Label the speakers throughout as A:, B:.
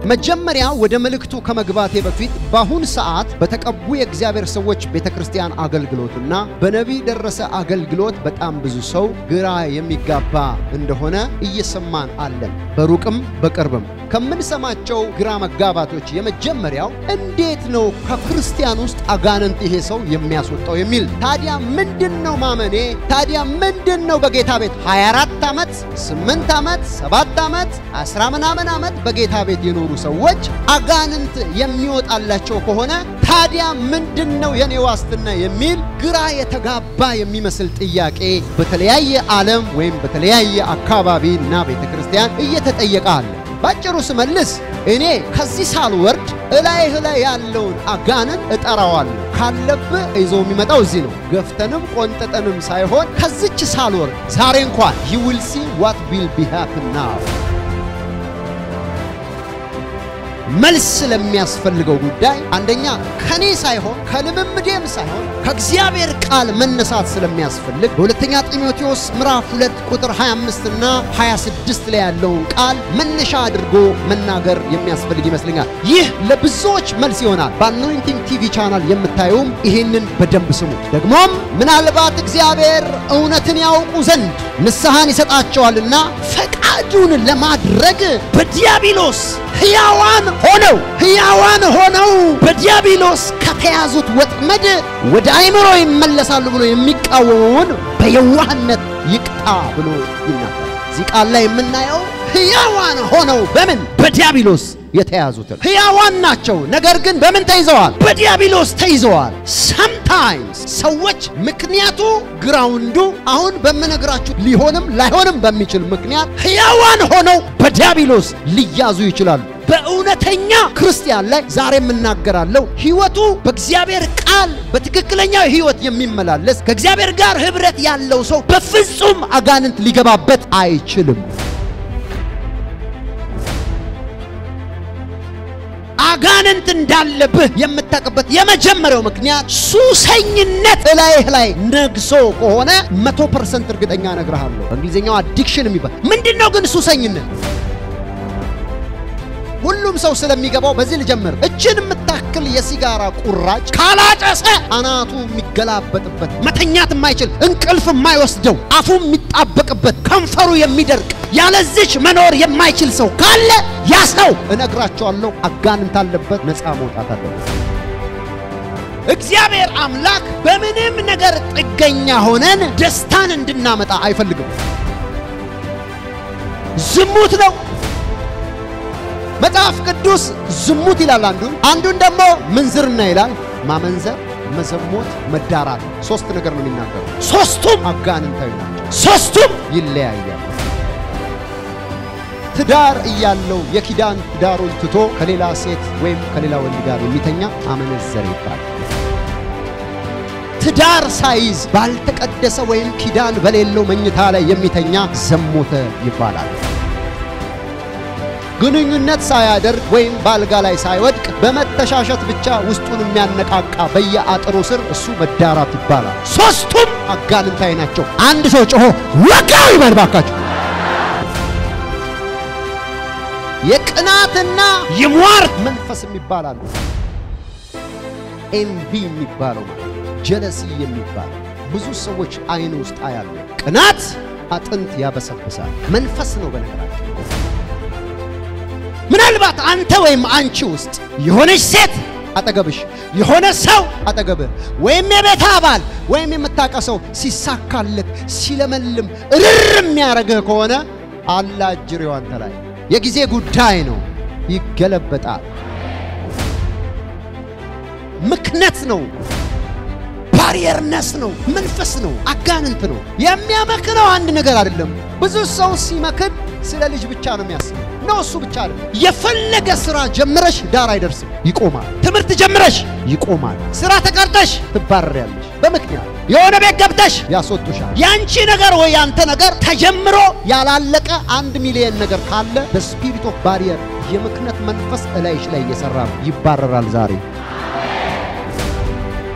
A: መጀመሪያ ወደ መልእክቱ ከመግባቴ በፊት በአሁን ሰዓት በተቀቡ የእግዚአብሔር ሰዎች ቤተ ክርስቲያን አገልግሎትና በነቢይ ደረሰ አገልግሎት በጣም ብዙ ሰው ግራ የሚጋባ እንደሆነ እየሰማን አለን። በሩቅም በቅርብም ከምንሰማቸው ግራ መጋባቶች የመጀመሪያው እንዴት ነው ከክርስቲያን ውስጥ አጋንንት ይሄ ሰው የሚያስወጣው የሚል። ታዲያ ምንድን ነው ማመኔ? ታዲያ ምንድን ነው በጌታ ቤት 24 ዓመት፣ 8 ዓመት፣ 7 ዓመት፣ 10 ምናምን ዓመት በጌታ ቤት የኖሩ ሰዎች አጋንንት የሚወጣላቸው ከሆነ ታዲያ ምንድን ነው የኔ ዋስትና የሚል ግራ የተጋባ የሚመስል ጥያቄ በተለያየ ዓለም ወይም በተለያየ አካባቢ እና ቤተ ክርስቲያን እየተጠየቀ አለ። ባጭሩ ስመልስ እኔ ከዚህ ሳልወርድ እላይህ ላይ ያለውን አጋንን እጠራዋለሁ። ካለብህ ይዞ የሚመጣው እዚህ ነው። ገፍተንም ቆንጠጠንም ሳይሆን ከዚች ሳልወርድ ዛሬ እንኳን you will see what will be happen now መልስ ስለሚያስፈልገው ጉዳይ አንደኛ ከኔ ሳይሆን ከልምምዴም ሳይሆን ከእግዚአብሔር ቃል መነሳት ስለሚያስፈልግ በሁለተኛ ጢሞቴዎስ ምዕራፍ 2 ቁጥር 25 እና 26 ላይ ያለውን ቃል መነሻ አድርጎ መናገር የሚያስፈልግ ይመስለኛል። ይህ ለብዙዎች መልስ ይሆናል። በአኖይንቲንግ ቲቪ ቻናል የምታዩም ይህንን በደንብ ስሙ። ደግሞም ምናልባት እግዚአብሔር እውነትን ያውቁ ዘንድ ንስሐን ይሰጣቸዋልና ፈቃዱን ለማድረግ በዲያብሎስ ሕያዋን ሆነው ሕያዋን ሆነው በዲያብሎስ ከተያዙት ወጥመድ ወደ አእምሮ ይመለሳሉ ብሎ የሚቃወመውን በየዋህነት ይቅጣ ብሎ ይናገራል። እዚህ ቃል ላይ የምናየው ሕያዋን ሆነው በምን በዲያብሎስ የተያዙትን ሕያዋን ናቸው። ነገር ግን በምን ተይዘዋል? በዲያብሎስ ተይዘዋል። ሰምታይምስ ሰዎች ምክንያቱ ግራውንዱ አሁን በምነግራችሁ ሊሆንም ላይሆንም በሚችል ምክንያት ሕያዋን ሆነው በዲያብሎስ ሊያዙ ይችላሉ። በእውነተኛ ክርስቲያን ላይ ዛሬ የምናገራለሁ። ሕይወቱ በእግዚአብሔር ቃል በትክክለኛው ሕይወት የሚመላለስ ከእግዚአብሔር ጋር ኅብረት ያለው ሰው በፍጹም አጋንንት ሊገባበት አይችልም። አጋንንት እንዳለብህ የምታውቅበት የመጀመሪያው ምክንያት ሱሰኝነት እላይህ ላይ ነግሶ ከሆነ መቶ ፐርሰንት እርግጠኛ እነግርሃለሁ። በእንግሊዝኛው አዲክሽን የሚባል ምንድን ነው ግን ሱሰኝነት? ሁሉም ሰው ስለሚገባው በዚህ ልጀምር። እችን የምታክል የሲጋራ ቁራጭ ካላጨሰ አናቱ የሚገላበጥበት መተኛት የማይችል እንቅልፍ የማይወስደው አፉ የሚጣበቅበት ከንፈሩ የሚደርቅ ያለዚች መኖር የማይችል ሰው ካለ ያ ሰው እነግራቸዋለሁ አጋንንት አለበት፣ ነፃ መውጣት አለበት። እግዚአብሔር አምላክ በምንም ነገር ጥገኛ ሆነን ደስታን እንድናመጣ አይፈልግም። ዝሙት ነው መጽሐፍ ቅዱስ ዝሙት ይላል አንዱን፣ አንዱን ደግሞ ምንዝርና ይላል። ማመንዘር፣ መዘሞት፣ መዳራት ሶስት ነገር ነው የሚናገሩ። ሶስቱም አጋንንታዊ ናቸው። ሶስቱም ይለያያል። ትዳር እያለው የኪዳን ትዳሩን ትቶ ከሌላ ሴት ወይም ከሌላ ወንድ ጋር የሚተኛ አመነዘር ይባላል። ትዳር ሳይዝ ባልተቀደሰ ወይም ኪዳን በሌለው መኝታ ላይ የሚተኛ ዘሞተ ይባላል። ግንኙነት ሳያደርግ ወይም በአልጋ ላይ ሳይወድቅ በመተሻሸት ብቻ ውስጡን የሚያነቃቃ በየአጥሩ ስር እሱ መዳራት ይባላል። ሶስቱም አጋንንታዊ ናቸው። አንድ ሰው ጮሆ ወጋው ይበል ባካችሁ። የቅናትና የሟርት መንፈስ የሚባላሉ ኤንቪ የሚባለው ማለት ጀለሲ የሚባለው ብዙ ሰዎች አይን ውስጥ አያሉ። ቅናት አጥንት ያበሰብሳል። መንፈስ ነው በነገራችን ምናልባት አንተ ወይም አንቺ ውስጥ የሆነች ሴት አጠገብሽ የሆነ ሰው አጠገብህ ወይም የቤት አባል ወይም የምታቀሰው ሲሳካለት ሲለመልም እርር የሚያደርግህ ከሆነ አላጅሬው አንተ ላይ የጊዜ ጉዳይ ነው። ይገለበጣል። ምክነት ነው። ባሪየርነስ ነው። መንፈስ ነው። አጋንንት ነው። የሚያመክነው አንድ ነገር አይደለም። ብዙ ሰው ሲመክን ስለ ልጅ ብቻ ነው የሚያስበው። ነው እሱ ብቻ አይደለም። የፈለገ ስራ ጀምረሽ ዳር አይደርስም፣ ይቆማል። ትምህርት ጀምረሽ ይቆማል። ስራ ተቀርጠሽ ትባረሪያለሽ በምክንያት የሆነ ቤት ገብተሽ ያስወጡሻል። ያንቺ ነገር ወይ ያንተ ነገር ተጀምሮ ያላለቀ አንድ ሚሊዮን ነገር ካለ በስፒሪት ኦፍ ባሪየር የምክነት መንፈስ እላይሽ ላይ እየሰራ ነው። ይባረራል ዛሬ።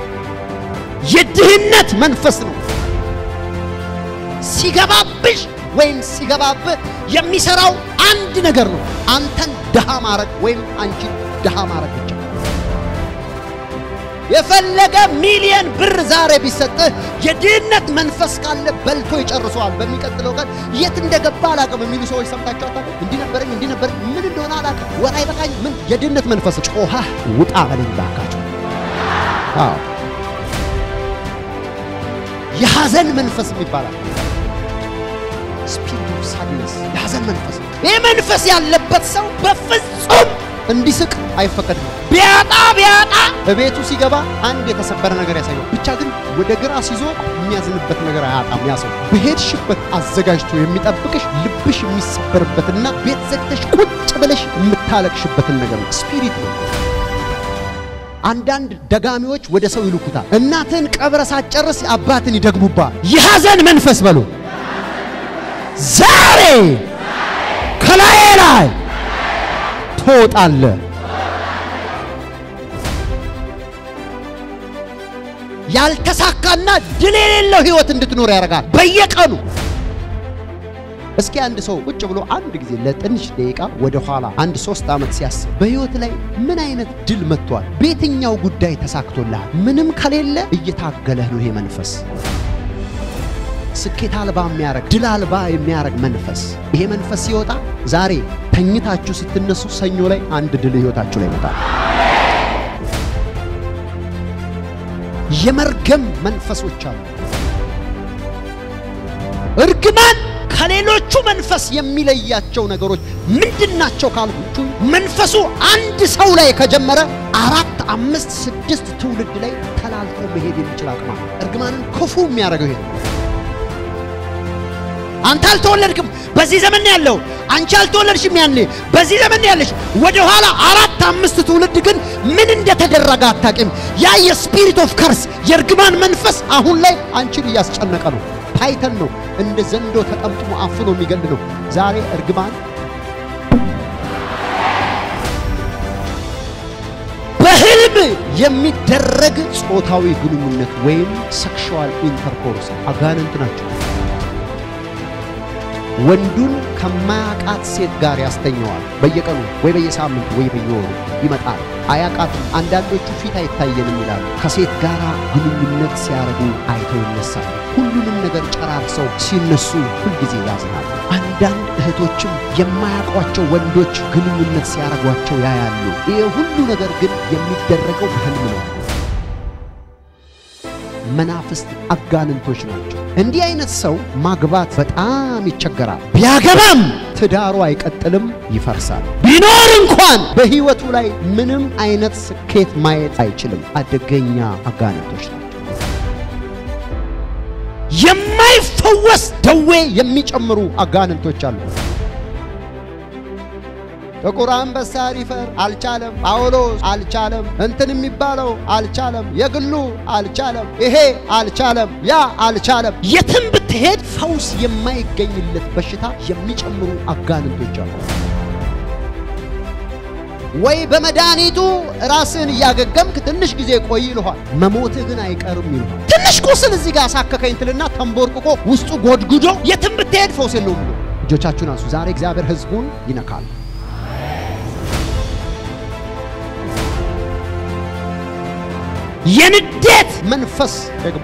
A: የድህነት መንፈስ ነው ሲገባብሽ ወይም ሲገባብህ የሚሰራው አንድ ነገር ነው። አንተን ድሃ ማድረግ ወይም አንቺን ድሃ ማድረግ ብቻ። የፈለገ ሚሊየን ብር ዛሬ ቢሰጥህ የድህነት መንፈስ ካለ በልቶ ይጨርሰዋል። በሚቀጥለው ቀን የት እንደገባ አላውቅም የሚሉ ሰዎች ሰምታችሁ አታውቁም? እንዲህ ነበረኝ እንዲህ ነበረኝ ምን እንደሆነ አላውቅም፣ ወር አይበቃኝ ምን የድህነት መንፈስ ጮኸህ ውጣ በለኝ ባካችሁ። አዎ የሐዘን መንፈስ ይባላል። ስፒሪት ኦፍ ሳድነስ የሐዘን መንፈስ። ይህ መንፈስ ያለበት ሰው በፍጹም እንዲስቅ አይፈቀድም። ቢያጣ ቢያጣ በቤቱ ሲገባ አንድ የተሰበረ ነገር ያሳየው ብቻ ግን ወደ ግራ ሲዞ የሚያዝንበት ነገር አያጣም። ያ ሰው በሄድሽበት አዘጋጅቶ የሚጠብቅሽ ልብሽ የሚሰበርበትና ቤት ዘግተሽ ቁጭ ብለሽ የምታለቅሽበትን ነገር ነው። ስፒሪት ነው። አንዳንድ ደጋሚዎች ወደ ሰው ይልኩታል። እናትን ቀብረ ሳትጨርስ አባትን ይደግሙባል። የሐዘን መንፈስ በሉ ዛሬ ከላይ ላይ ትወጣለህ። ያልተሳካና ድል የሌለው ህይወት እንድትኖር ያደርጋል በየቀኑ። እስኪ አንድ ሰው ቁጭ ብሎ አንድ ጊዜ ለትንሽ ደቂቃ ወደ ኋላ አንድ ሶስት ዓመት ሲያስብ በህይወት ላይ ምን አይነት ድል መጥቷል? በየትኛው ጉዳይ ተሳክቶልሃል? ምንም ከሌለ እየታገለህ ነው። ይሄ መንፈስ ስኬት አልባ የሚያረግ ድል አልባ የሚያረግ መንፈስ። ይሄ መንፈስ ሲወጣ ዛሬ ተኝታችሁ ስትነሱ ሰኞ ላይ አንድ ድል ህይወታችሁ ላይ ይመጣል። የመርገም መንፈሶች አሉ። እርግማን ከሌሎቹ መንፈስ የሚለያቸው ነገሮች ምንድናቸው ካልኩችሁ፣ መንፈሱ አንድ ሰው ላይ ከጀመረ አራት፣ አምስት፣ ስድስት ትውልድ ላይ ተላልፎ መሄድ የሚችል አቅማ እርግማንን ክፉ የሚያደርገው ይሄ ነው። አንተ አልተወለድክም፣ በዚህ ዘመን ያለው አንቺ አልተወለድሽም፣ ያኔ በዚህ ዘመን ያለሽ ወደ ኋላ አራት አምስት ትውልድ ግን ምን እንደተደረገ አታውቂም። ያ የስፒሪት ኦፍ ከርስ የእርግማን መንፈስ አሁን ላይ አንቺን እያስጨነቀ ነው። ታይተን ነው እንደ ዘንዶ ተጠምጥሞ አፍኖ የሚገል ነው። ዛሬ እርግማን በህልም የሚደረግ ጾታዊ ግንኙነት ወይም ሴክሹዋል ኢንተርኮርስ አጋንንት ናቸው። ወንዱን ከማያቃት ሴት ጋር ያስተኘዋል። በየቀኑ ወይ በየሳምንቱ ወይ በየወሩ ይመጣል። አያቃትም። አንዳንዶቹ ፊት አይታየንም ይላሉ። ከሴት ጋር ግንኙነት ሲያደርጉ አይተው ይነሳሉ። ሁሉንም ነገር ጨራርሰው ሲነሱ ሁልጊዜ ያዝናሉ። አንዳንድ እህቶችም የማያውቋቸው ወንዶች ግንኙነት ሲያደርጓቸው ያያሉ። ይሄ ሁሉ ነገር ግን የሚደረገው በህልም ነው። መናፍስት አጋንንቶች ናቸው። እንዲህ አይነት ሰው ማግባት በጣም ይቸገራል። ቢያገባም ትዳሩ አይቀጥልም፣ ይፈርሳል። ቢኖር እንኳን በህይወቱ ላይ ምንም አይነት ስኬት ማየት አይችልም። አደገኛ አጋንንቶች ናቸው። የማይፈወስ ደዌ የሚጨምሩ አጋንንቶች አሉ። ጥቁር አንበሳ ሪፈር አልቻለም። ጳውሎስ አልቻለም። እንትን የሚባለው አልቻለም። የግሉ አልቻለም። ይሄ አልቻለም። ያ አልቻለም። የትም ብትሄድ ፈውስ የማይገኝለት በሽታ የሚጨምሩ አጋንንቶች አሉ። ወይ በመድኃኒቱ ራስን እያገገምክ ትንሽ ጊዜ ቆይ ይልኋል። መሞትህ ግን አይቀርም ይልኋል። ትንሽ ቁስል እዚህ ጋር አሳከከኝ ትልና ተንቦርቅቆ ውስጡ ጎድጉዶ የትም ብትሄድ ፈውስ የለውም ብሎ እጆቻችሁን አንሱ። ዛሬ እግዚአብሔር ሕዝቡን ይነካል። የንዴት መንፈስ ደግሞ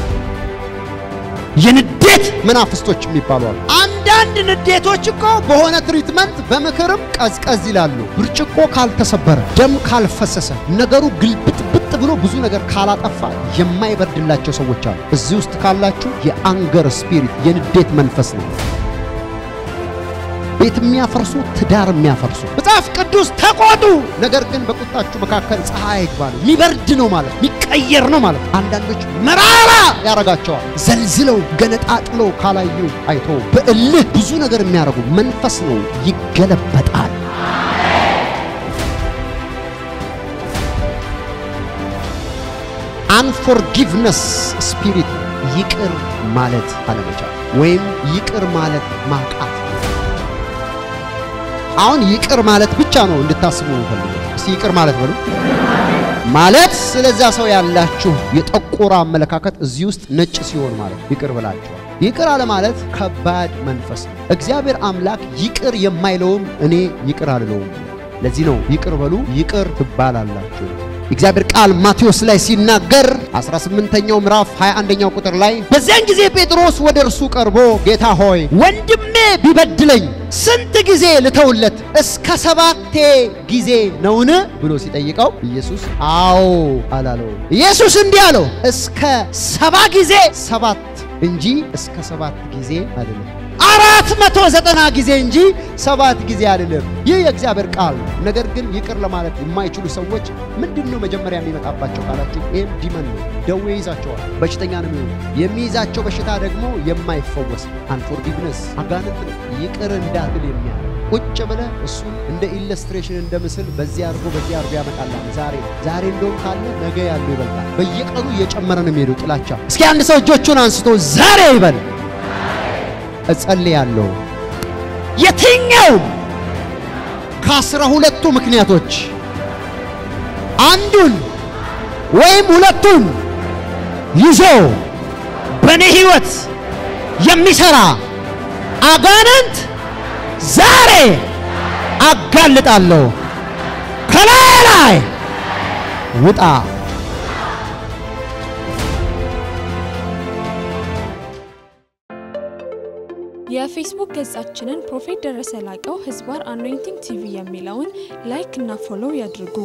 A: የንዴት መናፍስቶች የሚባሉ አሉ። አንዳንድ ንዴቶች እኮ በሆነ ትሪትመንት በምክርም ቀዝቀዝ ይላሉ። ብርጭቆ ካልተሰበረ፣ ደም ካልፈሰሰ፣ ነገሩ ግልብጥብጥ ብሎ ብዙ ነገር ካላጠፋ የማይበርድላቸው ሰዎች አሉ። እዚህ ውስጥ ካላችሁ የአንገር ስፒሪት የንዴት መንፈስ ነው። ቤት የሚያፈርሱ ትዳር የሚያፈርሱ መጽሐፍ ቅዱስ ተቆጡ፣ ነገር ግን በቁጣችሁ መካከል ፀሐይ አይግባ ነው። የሚበርድ ነው ማለት የሚቀየር ነው ማለት። አንዳንዶች መራራ ያረጋቸዋል። ዘልዝለው ገነጣጥለው ካላዩ አይቶ በእልህ ብዙ ነገር የሚያደርጉ መንፈስ ነው። ይገለበጣል። አንፎርጊቭነስ ስፒሪት ይቅር ማለት አለመቻል ወይም ይቅር ማለት ማቃት አሁን ይቅር ማለት ብቻ ነው እንድታስቡ ፈልገው። እስቲ ይቅር ማለት በሉ ማለት ስለዛ ሰው ያላችሁ የጠቆረ አመለካከት እዚህ ውስጥ ነጭ ሲሆን ማለት ይቅር ብላችኋል። ይቅር አለ ማለት ከባድ መንፈስ ነው። እግዚአብሔር አምላክ ይቅር የማይለውም እኔ ይቅር አልለውም። ለዚህ ነው ይቅር በሉ ይቅር ትባላላችሁ። የእግዚአብሔር ቃል ማቴዎስ ላይ ሲናገር 18ኛው ምዕራፍ 21ኛው ቁጥር ላይ በዚያን ጊዜ ጴጥሮስ ወደ እርሱ ቀርቦ ጌታ ሆይ ወንድሜ ቢበድለኝ ስንት ጊዜ ልተውለት? እስከ ሰባቴ ጊዜ ነውን? ብሎ ሲጠይቀው ኢየሱስ አዎ አላለው። ኢየሱስ እንዲህ አለው እስከ ሰባ ጊዜ ሰባት እንጂ እስከ ሰባት ጊዜ አይደለም። አራት መቶ ዘጠና ጊዜ እንጂ ሰባት ጊዜ አይደለም። ይህ የእግዚአብሔር ቃል ነው። ነገር ግን ይቅር ለማለት የማይችሉ ሰዎች ምንድን ነው መጀመሪያ የሚመጣባቸው ካላችሁ፣ ይህም ዲመን ነው። ደዌ ይዛቸዋል። በሽተኛ ነው የሚሆኑ። የሚይዛቸው በሽታ ደግሞ የማይፈወስ አንፎርጊቭነስ አጋንንት ነው። ይቅር እንዳትል የሚያደርግ ቁጭ ብለህ እሱን እንደ ኢለስትሬሽን እንደ ምስል በዚህ አድርጎ በዚህ አድርጎ ያመጣላል። ዛሬ ዛሬ እንደውም ካለ ነገ ያለው ይበልጣል። በየቀኑ እየጨመረ ነው የሚሄደው ጥላቻ። እስኪ አንድ ሰው እጆቹን አንስቶ ዛሬ ይበል እጸልያለሁ የትኛውም ከአስራ ሁለቱ ምክንያቶች አንዱን ወይም ሁለቱን ይዞ በእኔ ሕይወት የሚሠራ አጋንንት ዛሬ አጋልጣለሁ። ከላይ ላይ ውጣ።
B: የፌስቡክ ገጻችንን ፕሮፌት ደረሰ ላቀው ህዝባር አኖይንቲንግ ቲቪ የሚለውን ላይክ እና ፎሎው ያድርጉ።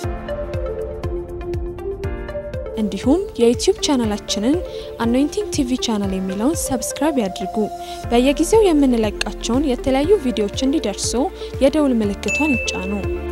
B: እንዲሁም የዩቲዩብ ቻናላችንን አኖይንቲንግ ቲቪ ቻናል የሚለውን ሰብስክራይብ ያድርጉ። በየጊዜው የምንለቃቸውን የተለያዩ ቪዲዮዎች እንዲደርሱ የደውል ምልክቷን ይጫኑ።